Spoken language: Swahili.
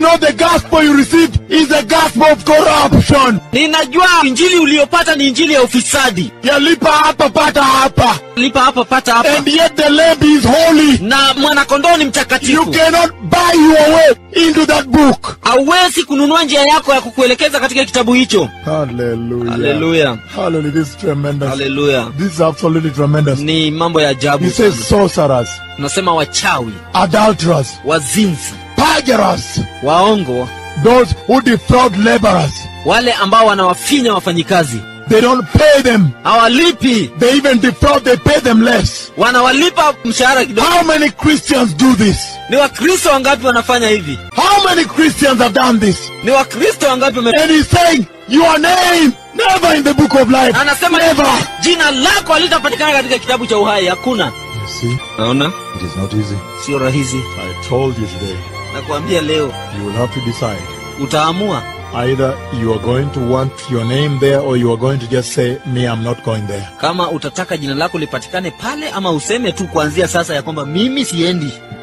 know the gospel you received is the gospel of corruption. ninajua injili uliyopata ni injili ya ufisadi Yalipa hapa pata hapa. lipa hapa pata hapa And yet the lamb is holy. na mwanakondoo ni You mtakatifu cannot buy your way into that book. hauwezi kununua njia yako ya kukuelekeza katika kitabu hicho Hallelujah. haleluya Hallelujah. This is tremendous. haleluya This is absolutely tremendous. ni mambo ya ajabu He says sana. sorcerers, tunasema wachawi adulterers, wazinzi perjurers, waongo those who defraud laborers. wale ambao wanawafinya wafanyikazi They don't pay them. hawalipi They even defraud, they pay them less. wanawalipa mshahara kidogo How many Christians do this? ni wakristo wangapi wanafanya hivi How many Christians have done this? ni wakristo wangapi wame... And he's saying, Your name never in the book of life. anasema Never. jina lako halitapatikana katika kitabu cha uhai hakuna You see, naona it is not easy. sio rahisi I told you today, nakuambia leo you will have to decide. utaamua Either you are going to want your name there or you are going to just say, Me, I'm not going there. kama utataka jina lako lipatikane pale ama useme tu kuanzia sasa ya kwamba mimi siendi